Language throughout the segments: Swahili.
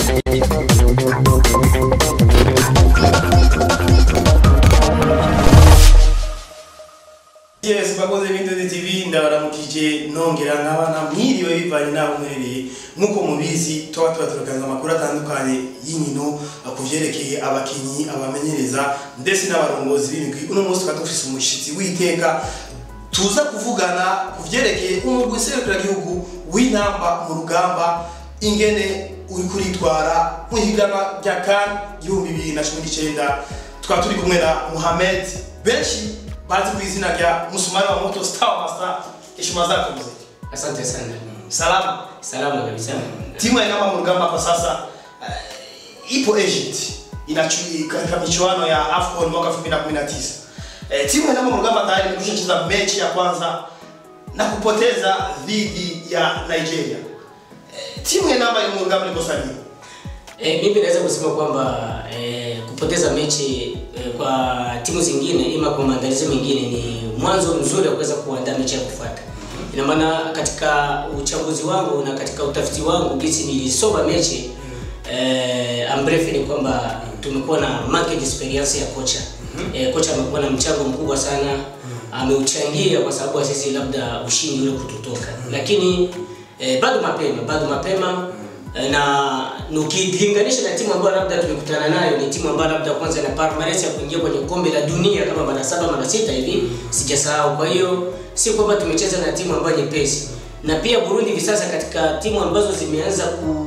yes bakoze ibintu tv ndabaramukije nongera nk'abana mwiriwe bivanye n'aho mwerereye nk'uko mubizi tuba tuba turaganza amakuru atandukanye y'inkino ku vyerekeye abakinyi abamenyereza ndetse n'abarongozi b'imigwi uno munsi tukaba dufise umushitsi w'iteka tuza kuvugana ku vyerekeye umugwi serukiragihugu w'intamba mu rugamba ingene uri kuritwara mu higanwa rya kan igihumbi bibiri na cumi n'icenda tukaba turi kumwe na muhamed benshi bazi ku izina rya musumari wa moto star master heshima zako mzee Asante sana. salama Salama kabisa. timu ya Inamba mu rugamba kwa sasa uh, ipo Egypt inachui katika michuano ya AFCON mwaka 2019 eh, timu ya Inamba mu rugamba tayari imekwisha cheza mechi ya kwanza na kupoteza dhidi ya Nigeria eh, timu ya Inamba mu rugamba liko nini E, mimi naweza kusema kwamba e, kupoteza mechi e, kwa timu zingine ima kwa maandalizi mengine ni mwanzo mzuri wa kuweza kuandaa mechi ya kufuata. Ina maana katika uchambuzi wangu na katika utafiti wangu jinsi nilisoma mechi e, ambrefu ni kwamba tumekuwa na market experience ya kocha. E, kocha amekuwa na mchango mkubwa sana ameuchangia kwa sababu ya sisi labda ushindi ule kututoka, lakini e, bado mapema, bado mapema na ukilinganisha na timu ambayo labda tumekutana nayo ni timu ambayo labda kwanza ina palmarès ya kuingia kwenye kombe la dunia kama mara saba mara sita hivi sijasahau. Kwa hiyo si kwamba tumecheza na timu ambayo nyepesi, na pia Burundi hivi sasa katika timu ambazo zimeanza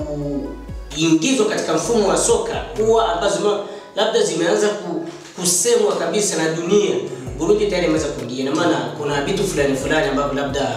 kuingizwa katika mfumo wa soka huwa ambazo ma- labda zimeanza ku, kusemwa kabisa na dunia, Burundi tayari imeweza kuingia, na maana kuna vitu fulani fulani ambavyo labda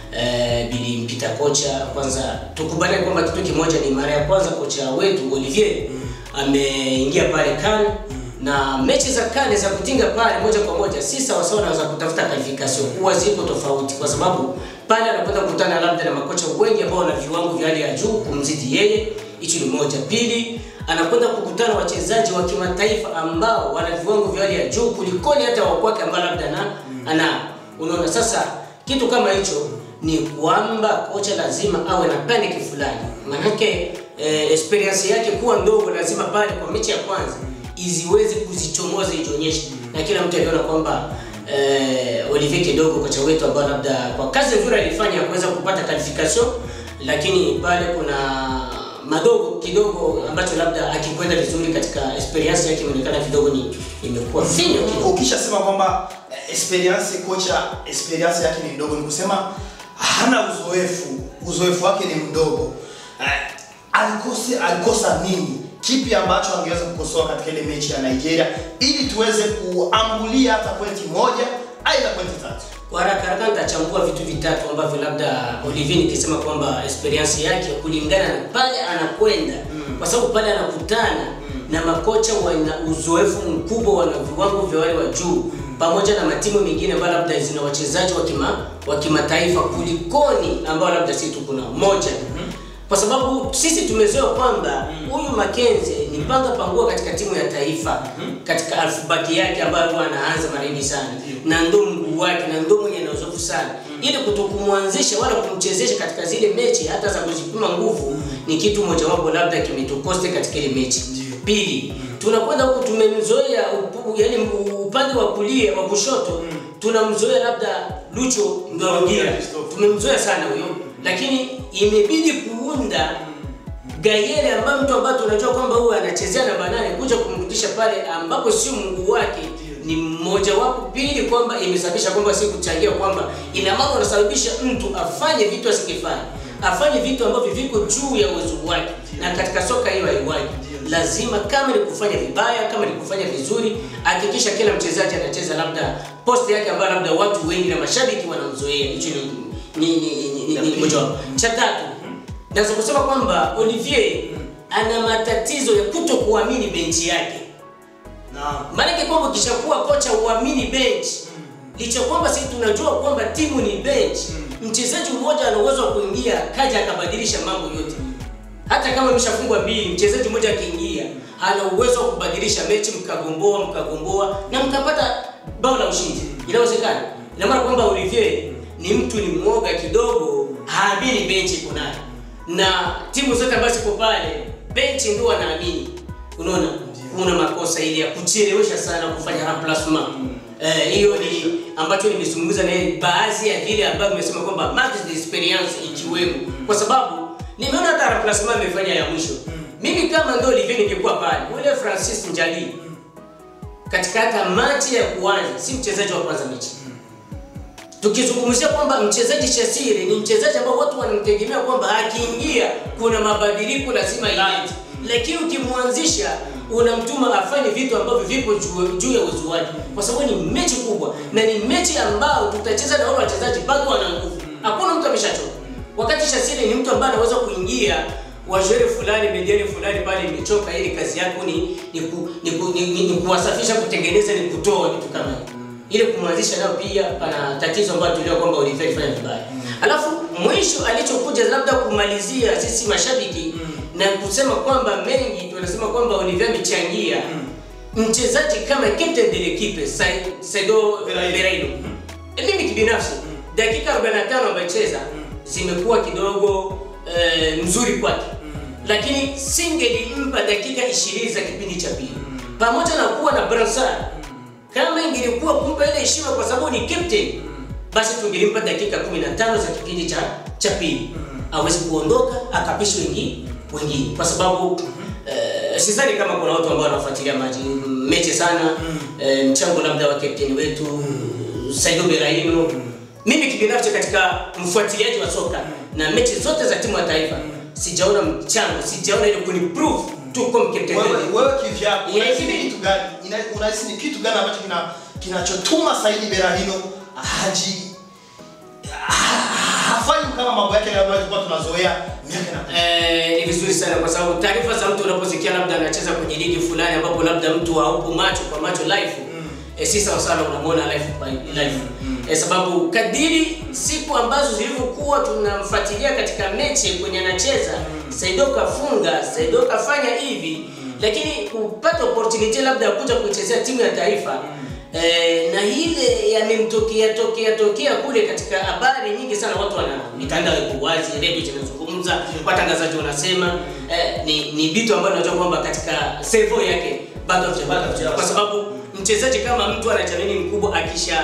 eh, bilimpita kocha. Kwanza tukubaliane kwamba kitu kimoja, ni mara ya kwanza kocha wetu Olivier ameingia pale CAN na mechi za CAN za kutinga pale moja kwa moja si sawasawa na za kutafuta qualification, huwa zipo tofauti, kwa sababu pale anakwenda kukutana labda na makocha wengi ambao wana viwango vya hali ya juu kumzidi yeye. Hicho ni moja. Pili, anakwenda kukutana wachezaji wa kimataifa ambao wana viwango vya hali ya juu kulikoni hata wa kwake ambao labda na ana unaona sasa kitu kama hicho ni kwamba kocha lazima awe na panic fulani, manake eh, experience yake kuwa ndogo, lazima pale kwa mechi ya kwanza iziweze kuzichomoza ijionyeshe, na kila mtu aliona kwamba eh, Olivier kidogo kocha wetu ambao labda kwa kazi nzuri alifanya ya kuweza kupata qualification, lakini pale kuna madogo kidogo ambacho labda akikwenda vizuri katika experience yake imeonekana kidogo ni imekuwa finyo kidogo. ukishasema kwamba eh, experience kocha experience yake ni ndogo, ni kusema hana uzoefu, uzoefu wake ni mdogo. Eh, alikose alikosa nini? Kipi ambacho angeweza kukosoa katika ile mechi ya Nigeria ili tuweze kuambulia hata pointi moja aidha pointi tatu? Kwa haraka haraka nitachambua vitu vitatu ambavyo labda Olivier nikisema kwamba experience yake kulingana na pale anakwenda mm. kwa sababu pale anakutana mm. na makocha wana uzoefu mkubwa, wana viwango vya wale wa juu mm. pamoja na matimu mengine ambayo labda zina wachezaji wa kima wa kimataifa kulikoni ambao labda sisi tu kuna moja mm. kwa sababu sisi tumezoea kwamba huyu mm. Makenze ni panga pangua katika timu ya taifa mm. katika alfabeti yake ambayo huwa anaanza mara nyingi sana na ndo mguu wake na ndo mwenye ana uzoefu sana ili kutokumwanzisha wala kumchezesha katika zile mechi hata za kujipima nguvu ni kitu mojawapo labda kimetukoste katika ile mechi. Pili, tunakwenda huku tumemzoea upu- yaani upande wa kulia wa kushoto tunamzoea labda Lucho Ndorugira, tumemzoea sana huyo, lakini imebidi kuunda Gayele ambaye mtu ambaye tunajua kwamba huyu anachezea namba nane kuja kumrudisha pale ambapo sio mguu wake ni mmoja wapo. Pili, kwamba imesababisha kwamba si kuchangia kwamba ina maana unasababisha mtu afanye vitu asingefanya, afanye vitu ambavyo viko juu ya uwezo wake, na katika soka hiyo haiwaji. Lazima kama ni kufanya vibaya, kama ni kufanya vizuri, hakikisha kila mchezaji anacheza labda post yake ambayo labda watu wengi na mashabiki wanamzoea. Hicho ni ni ni, ni, ni, ni moja wapo. Cha tatu naweza kusema kwamba Olivier ana matatizo ya kuto kuamini benchi yake. Naam. Maanake kwamba ukishakuwa kocha uamini bench, licha kwamba sisi tunajua kwamba timu ni bench, mchezaji mmoja ana uwezo wa kuingia kaja akabadilisha mambo yote. Hata kama imeshafungwa mbili, mchezaji mmoja akiingia ana uwezo wa kubadilisha mechi, mkagomboa mkagomboa na mkapata bao la ushindi. Inawezekana. Ina maana kwamba Olivier ni mtu ni mwoga kidogo, haamini benchi iko nayo na timu zote ambazo ziko pale benchi ndio wanaamini unaona kuna makosa ile ya kuchelewesha sana kufanya remplacement Eh, hiyo ni ambacho nimezungumza na yeye, baadhi ya vile ambavyo nimesema kwamba max de experience ikiwemo kwa sababu nimeona hata remplacement amefanya ya mwisho mimi kama ndio Olivier ningekuwa pale yule Francis Njali katika hata machi ya kuanza si mchezaji wa kwanza mechi tukizungumzia kwamba mchezaji Shasiri ni mchezaji ambao watu wanamtegemea kwamba akiingia kuna mabadiliko lazima ilete, lakini ukimwanzisha unamtuma afanye vitu ambavyo vipo juu juu ya uwezo wake, kwa sababu ni mechi kubwa na ni mechi ambao tutacheza na wale wachezaji bado wana nguvu, hakuna mtu ameshachoka. Wakati Shasiri ni mtu ambaye anaweza kuingia wajere fulani mediani fulani pale imechoka, ili kazi yako ni ni, ku, ni, ku, ni, ni, ni kuwasafisha, kutengeneza, ni kutoa vitu kama hivyo ile kumwanzisha nao pia pana tatizo ambalo tuliona kwamba Olivier alifanya vibaya. Alafu mwisho alichokuja labda kumalizia sisi mashabiki na kusema kwamba mengi tunasema kwamba Olivier amechangia mchezaji kama captain de l'equipe Sai- Saido Beraino. Beraino. Mimi kibinafsi dakika 45 amecheza zimekuwa kidogo eh, mzuri kwake lakini singelimpa dakika 20 za kipindi cha pili pamoja na kuwa na Bransard kama ingelikuwa kumpa ile heshima kwa sababu ni captain basi tungelimpa dakika 15 za kipindi cha cha pili awezi kuondoka akapisha wengine wengine kwa sababu eh, sidhani kama kuna watu ambao wanafuatilia maji mechi sana eh, mchango labda wa captain wetu Saido Beraino mimi kibinafsi katika mfuatiliaji wa soka na mechi zote za timu ya taifa sijaona mchango sijaona ile kuniprove tu kwa captain wewe wetu. wewe kivyako Yeah, unahisi ni hivi- kitu gani Ina- unahisi ni kitu gani ambacho kina kinachotuma Saidi Berahino haji ha- hafanyi kama mambo yake yale ambayo tulikuwa tunazoea miaka na Eh, ni vizuri sana kwa sababu taarifa za mtu unaposikia labda anacheza kwenye ligi fulani ambapo labda mtu haupo macho kwa macho live eh, si sawa sana unamwona live by live eh, sababu kadiri siku ambazo zilivyokuwa tunamfuatilia katika mechi kwenye anacheza Saido kafunga Saido kafanya hivi lakini kupata opportunity labda ya kuja kuichezea timu ya taifa Eh, na ile yamemtokea tokea tokea kule katika habari nyingi sana, watu wana mitandao iko wazi, redio zinazungumza, watangazaji wanasema eh, ni ni vitu ambavyo najua kwamba katika servo yake bado havijapata, kwa sababu mchezaji kama mtu ana chanini mkubwa akisha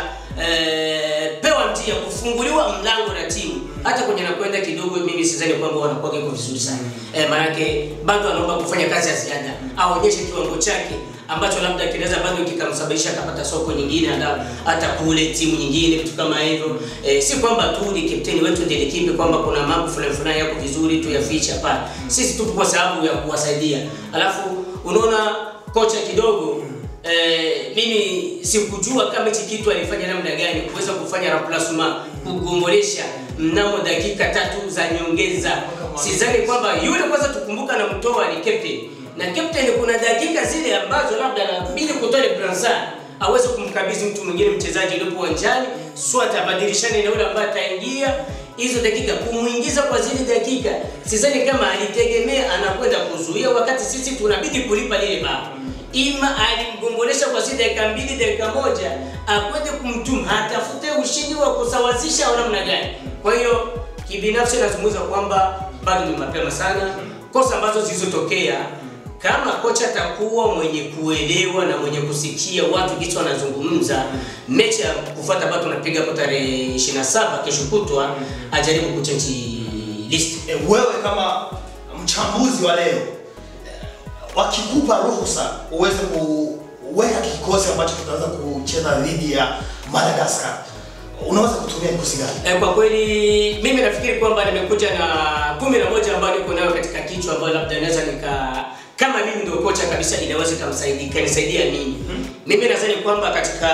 eh, pewa mtia kufunguliwa mlango na timu hata kwenye nakwenda kidogo, mimi sidhani kwamba wanakuwa iko vizuri sana eh, maanake bado anaomba kufanya kazi ya ziada, aonyeshe kiwango chake ambacho labda kinaweza bado kikamsababisha akapata soko nyingine hata hata kule timu nyingine vitu kama hivyo e, si kwamba tu ni kapteni wetu ndiye kipi kwamba kuna mambo fulani fulani yako vizuri tu yaficha hapana sisi tupo kwa sababu ya kuwasaidia alafu unaona kocha kidogo Eh, mimi sikujua kama hichi kitu alifanya namna gani kuweza kufanya remplacement kugombolesha mnamo dakika tatu za nyongeza. Sidhani kwamba yule kwanza tukumbuka na mtoa ni captain na captain, kuna dakika zile ambazo labda anabidi kutoa ile Bransard aweze kumkabidhi mtu mwingine mchezaji yupo uwanjani, swat abadilishane na yule ambaye ataingia hizo dakika, kumuingiza kwa zile dakika, sidhani kama alitegemea anakwenda kuzuia, wakati sisi tunabidi kulipa lile bao ima alimgombolesha kwa zile dakika mbili dakika moja akwende kumtuma atafute ushindi wa kusawazisha au namna gani. Kwa hiyo kibinafsi nazungumza kwamba bado ni mapema sana, kosa ambazo zilizotokea kama kocha atakuwa mwenye kuelewa na mwenye kusikia watu kitu wanazungumza, mechi ya kufuata bado tunapiga hapo tarehe 27 kesho kutwa, ajaribu kuchange list. E, wewe kama mchambuzi wa leo e, wakikupa ruhusa uweze kuweka kikosi ambacho kitaweza kucheza dhidi ya Madagascar unaweza kutumia kikosi gani? Eh, kwa kweli mimi nafikiri kwamba nimekuja na kumi na moja ambayo niko nayo katika kichwa ambayo labda naweza nika kama mimi ndio kocha kabisa inaweza ikamsaidia ikanisaidia mimi. Mimi nadhani kwamba katika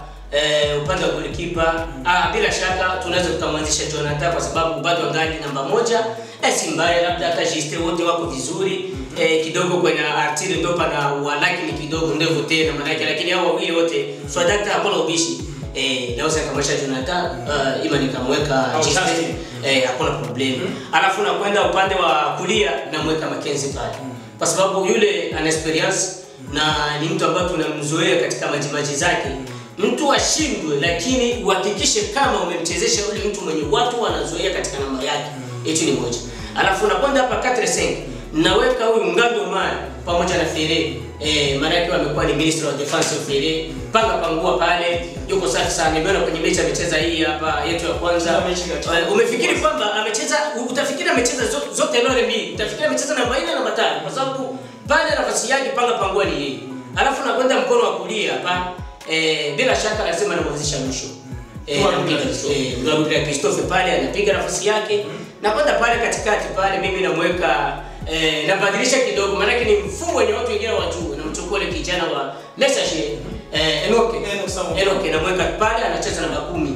eh, upande wa golikipa ah, bila shaka tunaweza tukamwanzisha Jonathan kwa sababu bado angali namba moja. Eh, si mbaya, labda hata Juste wote wako vizuri eh, kidogo kwenye Artile ndo pana walaki ni kidogo ndevu tena manake, lakini hao wawili wote Swadakta hakuna ubishi eh, naweza nikamwesha Jonathan uh, ima nikamweka Au Juste Justin. eh, hakuna problem alafu nakwenda upande wa kulia namweka Mackenzie pale kwa sababu yule ana experience na ni mtu ambaye tunamzoea katika majimaji zake mtu ashindwe lakini uhakikishe kama umemchezesha yule mtu mwenye watu wanazoea katika namba yake hicho ni moja alafu nakwenda hapa 4 5 naweka huyu Ngando Mali pamoja na Fere eh, maana yake wamekuwa ni minister of defense of Fere panga pangua pale, yuko safi sana. Nimeona kwenye mechi amecheza hii hapa yetu ya kwanza. Kila mechi kacheza. Eh, umefikiri kwamba amecheza, utafikiri amecheza zo- zote lole mbili, utafikiri amecheza namba 4 na namba 5 kwa sababu pale nafasi yake panga pangua ni yeye, alafu nakwenda mkono wa kulia hapa eh, bila shaka lazima namwanzisha mwisho Eh, Kwa nampiga Christophe. eh, Gabriel Christophe pale anapiga nafasi yake na kwenda pale katikati pale, mimi namweka eh, nabadilisha kidogo, maanake ni mfumo wenye watu wengine wajuu, namchukua ule kijana wa Leicester eh, Enoke Enoke Samuel. Enoke namweka pale, anacheza namba kumi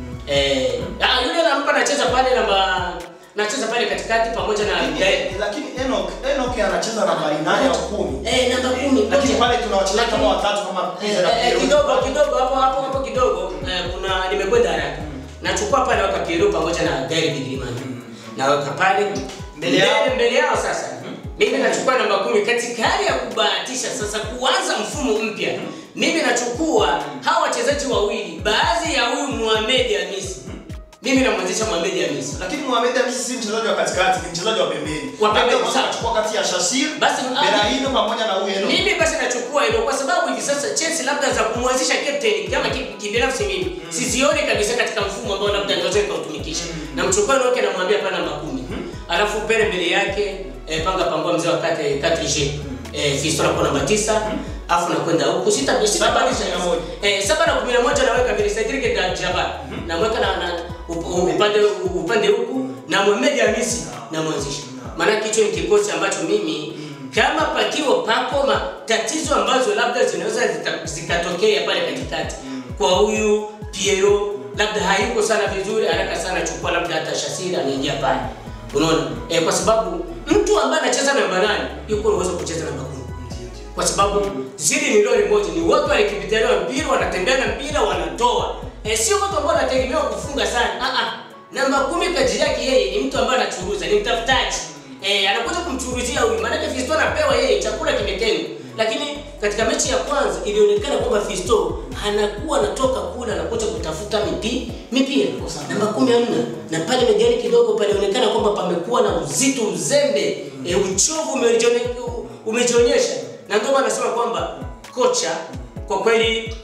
eh, ah, yule nampa anacheza pale namba nacheza pale katikati pamoja na Lakini- lakini Enoch Enoch anacheza nambari nane au kumi eh, namba kumi lakini Ngoja. pale tuna wachezaji kama Lakini- watatu kama Eh, Pizza na eh, Piero. kidogo kidogo hapo hapo hapo kidogo eh, kuna nimekwenda haraka nachukua pale waka Piero pamoja na Gary Bigirimani naweka pale Mbele yao. mbele yao sasa mimi nachukua namba kumi katika hali ya kubahatisha sasa kuanza mfumo mpya mimi nachukua hawa wachezaji wawili baadhi ya huyu Mohamed Hamisi mimi namwezesha Mohamed Hamisi lakini Mohamed Hamisi si mchezaji wa katikati ni mchezaji wa pembeni Wa pembeni, Labda unaweza sawa. kuchukua kati ya Shasir Basi, ah, Berahino pamoja na huyu Enoch mimi basi nachukua hilo kwa sababu hivi sasa Chelsea labda za kumwanzisha captain kama ki- kibinafsi mimi sizioni kabisa katika mfumo ambao labda naweza nikautumikisha. Namchukua Noke namwambia pana namba kumi alafu pele mbele yake eh, panga pangua mzee wa kate kate G eh, Fiston kwa namba tisa alafu nakwenda huku sita sita Saba na badilisha kumi na moja. eh, saba na kumi na moja naweka vile Cedric da Jabbar namweka na, na up- upande upande huku na Mohamed Hamisi namwanzisha maana hicho ni kikosi ambacho mimi kama pakiwa pako matatizo ambazo labda zinaweza zita- zikatokea pale katikati kwa huyu Piero labda hayuko sana vizuri, haraka sana chukua labda hata Shasiri anaingia pale, unaona eh, kwa sababu mtu ambaye anacheza namba nane yuko na uwezo wa kucheza namba kumi kwa sababu zili ni lori moja, ni watu walikimbitania mpira, wanatembea na mpira, wanatoa e, sio watu ambao wanategemewa kufunga sana. Ah ah, namba kumi kazi yake yeye ni mtu ambaye anachuruza, ni mtafutaji e, anakuja kumchuruzia huyu, maanake Fisto anapewa yeye chakula kimetengwa. Lakini katika mechi ya kwanza ilionekana kwamba Fisto anakuwa anatoka kule anakuja kutafuta mipi mipira namba kumi hamna, na pale megani kidogo palionekana kwamba pamekuwa na uzito, uzembe, e, uchovu umejione- umejionyesha na ndio maana nasema kwamba kocha kwa kweli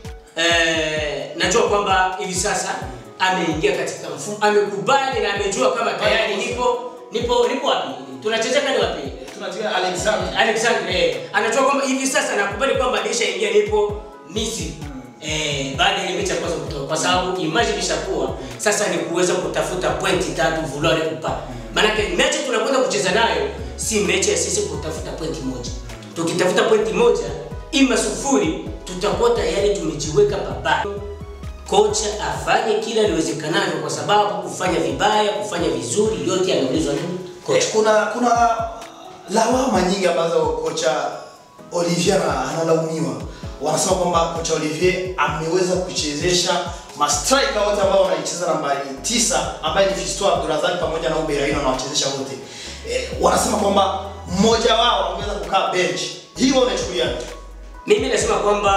eh, najua kwamba hivi sasa ameingia katika mfumo, amekubali na amejua kama tayari nipo nipo nipo wapi, tunacheza kani wapi tunacheza Alexander Alexander eh, anajua kwamba hivi sasa nakubali kwamba nishaingia nipo Misri eh, baada ya ile mechi ya kwanza kutoka, kwa sababu imagine ishakuwa sasa ni kuweza kutafuta pointi tatu vulore kupa. Maanake mechi tunakwenda kucheza nayo si mechi ya sisi kutafuta pointi moja. Tukitafuta pointi moja ima sufuri, tutakuwa tayari tumejiweka pabaya. Kocha afanye kila liwezekanavyo, kwa sababu kufanya vibaya, kufanya vizuri, yote yanaulizwa nini kocha. Eh, kuna kuna lawama nyingi ambazo kocha Olivier ana- analaumiwa. Wanasema kwamba kocha Olivier ameweza kuchezesha mastrika wote ambao wanaicheza nambari tisa ambaye ni Fiston Abdulrazak pamoja na Uberaino anawachezesha wote. Eh, wanasema kwamba mmoja wao ameweza kukaa bench. Hii wewe unachukuliaje? Mimi nasema kwamba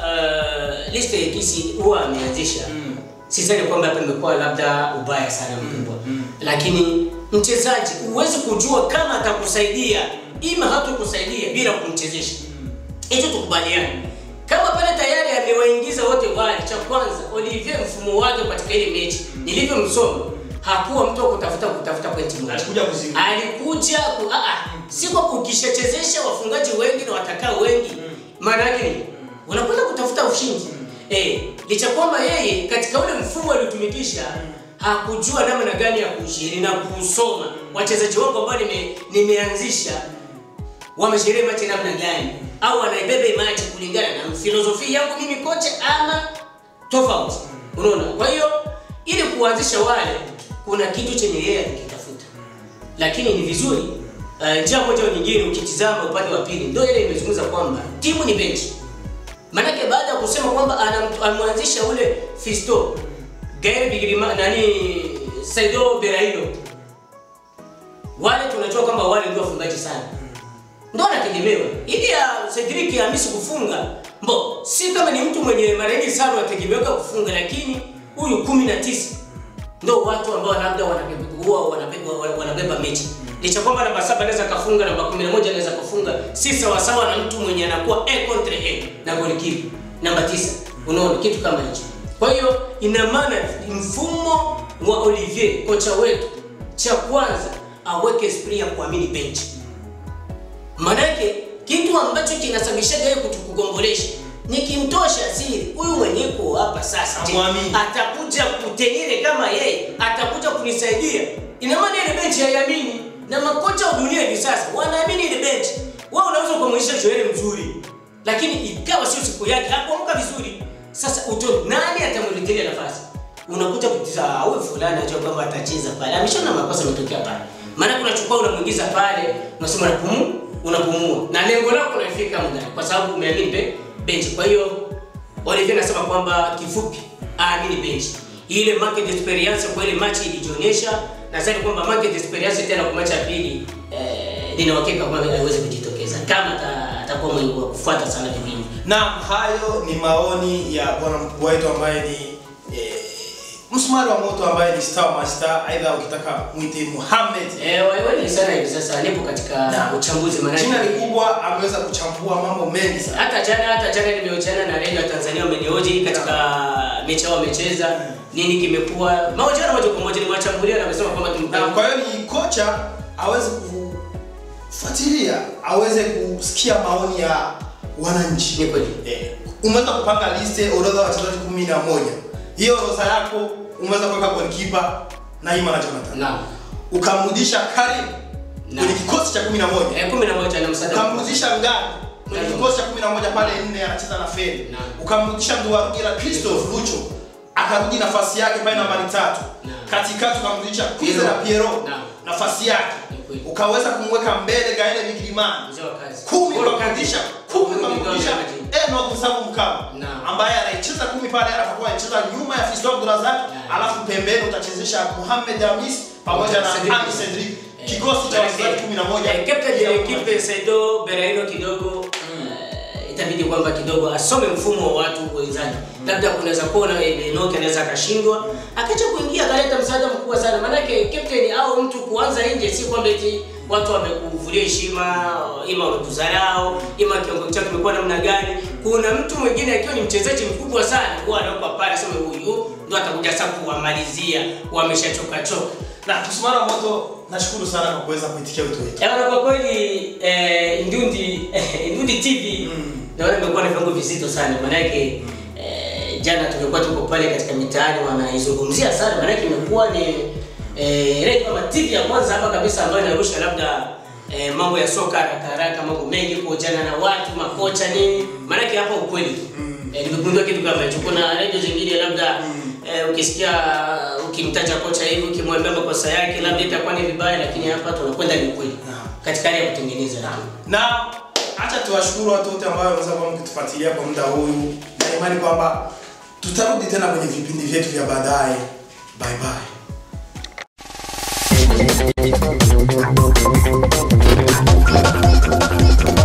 uh, list ya kisi huwa ameanzisha mm. Sidhani kwamba hapa imekuwa labda ubaya sana mkubwa mm. Lakini mchezaji huwezi kujua kama atakusaidia ima hatakusaidia bila kumchezesha hicho tukubaliane. Kama pale tayari amewaingiza wote wale, cha kwanza Olivier mfumo wake katika ile mechi nilivyomsoma hakuwa mtu wa kutafuta kutafuta pointi moja. Alikuja kuzimu. Alikuja ku, ah, ah, si kwa ukishachezesha wafungaji wengi na watakaa wengi maana yake ni unakwenda kutafuta ushindi eh, licha kwamba yeye katika ule mfumo aliotumikisha hakujua namna gani ya kushiri na kusoma wachezaji wangu ambao nime, nimeanzisha wamesherehe machi namna gani au wanaibebe machi kulingana na filosofia yangu mimi kocha ama tofauti unaona kwa hiyo ili kuanzisha wale kuna kitu chenye yeye alikitafuta lakini ni vizuri uh, njia moja au nyingine ukitizama upande wa pili ndio ile imezungumza kwamba timu ni benchi Manake baada ya kusema kwamba anam- amwanzisha ule Fisto Gael Bigirima nani Saido Beraino, wale tunajua kwamba wale ndio wafungaji sana, ndio anategemewa ili ya Cedric Hamisi kufunga mbo, si kama ni mtu mwenye mara nyingi sana anategemewa kufunga, lakini huyu kumi na tisa ndio watu ambao labda wanabeba huwa wanabeba wanabeba mechi licha kwamba namba saba anaweza kafunga, namba 11 anaweza kufunga, si sawa sawa na mtu mwenye anakuwa a contre a na golikipa namba tisa. Unaona kitu kama hicho. Kwa hiyo ina maana mfumo wa Olivier kocha wetu, cha kwanza aweke esprit ya kuamini benchi Manake kitu ambacho kinasababishaga yeye kutukugombolesha nikimtosha asiri huyu mwenyeko hapa sasa, je, Hamwamini. atakuja kutenire kama yeye, atakuja kunisaidia. Ina maana ile benchi haiamini, na makocha wa dunia hivi sasa wanaamini ile benchi. Wewe unaweza kumwonyesha Joel mzuri, lakini ikawa sio siku yake, hakuamka vizuri. Sasa uto nani atamwelekea nafasi? Unakuja kutiza huyu fulani anajua kwamba atacheza pale, ameshaona makosa yametokea pale. Maana unachukua unamwingiza pale, unasema unapumua, unapumua na lengo lako unafika muda, kwa sababu umeamini be benchi. Kwa hiyo Olivier anasema kwamba kifupi, aamini benchi. Ile market experience kwa ile machi ilijionyesha, nadhani kwamba market experience tena kwa machi ya pili eh, nina uhakika kwamba haiwezi kujitokeza kama ata- atakuwa mwenye wa kufuata sana vipindi. na hayo ni maoni ya bwana mkubwa wetu ambaye ni eh, msumari wa moto ambaye ni star master, aidha ukitaka mwite Muhammad. Eh, wewe sana hivi sasa nipo katika Na, uchambuzi maana Jina ni kubwa, ameweza kuchambua mambo mengi sana. hata jana hata jana nimehojiana na redio ya Tanzania wamenihoji katika mechi yao wamecheza nini kimekuwa mahojiano moja kwa moja nimewachambulia na wamesema kwamba Na tumpa kwa hiyo ni kocha aweze kufuatilia, aweze kusikia maoni ya wananchi. ni kweli Eh, umeweza kupanga liste orodha ya wachezaji kumi na moja. Hiyo orodha yako umeweza kuweka goalkeeper Naima na Jonathan. naam Ukamrudisha Karim Naam. kwenye kikosi cha 11. eh 11 na msaada Ukamrudisha Ngani kwenye Naam. kikosi cha 11 pale nne anacheza na Feli. Naam. Ukamrudisha Nduwarugira Christophe Lucho akarudi nafasi yake pale nambari tatu. Naam. Katikati ukamrudisha Kwize Piero. na Piero Naam. nafasi yake. Ni kweli. Ukaweza kumweka mbele Gaele Mikilimani. mzee wa kazi Kumi Golo ukamrudisha Kante. kumi Golo ukamrudisha Kante. Enoch Musabu Mkama Naam. ambaye anaicheza kumi pale atakuwa anacheza nyuma ya Fiston Abdulrazak Naam. alafu pembeni utachezesha Mohamed Hamis pamoja na Cedric. Ami Cedric kikosi cha wachezaji 11 Eh, captain de l'équipe Saido Berahino kidogo eh, itabidi kwamba kidogo asome mfumo wa watu wenzake. Labda kunaweza kuona Enoki anaweza akashindwa akacha kuingia akaleta msaada mkubwa sana, maanake captain au mtu kuanza nje, si kwamba eti watu wamekuvulia heshima, ima wamekudharau, ima kiwango chake kimekuwa namna gani. Kuna mtu mwingine akiwa ni mchezaji mkubwa sana, huwa anakuwa pale, sema huyu ndo atakuja sasa kuwamalizia, wameshachoka choka. na Kusumana Moto nashukuru sana kwa kuweza kuitikia wito wetu Yaani kwa kweli eh, Ndundi Ndundi TV naona imekuwa na viwango vizito sana maana yake eh, jana tumekuwa tuko pale katika mitaani wanaizungumzia sana maana yake imekuwa ni eh, radio kama TV ya kwanza hapa kabisa ambayo inarusha labda eh, mambo ya soka haraka haraka mambo mengi kuojana na watu makocha nini maana yake hapa ukweli tu eh, nimegundua kitu kama hicho kuna radio zingine labda eh, ukisikia ukimtaja kocha hivi ukimwambia makosa yake labda itakuwa ni vibaya lakini hapa tunakwenda ni ukweli Naam. katika hali ya kutengeneza na acha tuwashukuru watu wote ambao wameweza kuwa mkitufuatilia kwa muda huu na imani kwamba tutarudi tena kwenye vipindi vyetu vya baadaye bye bye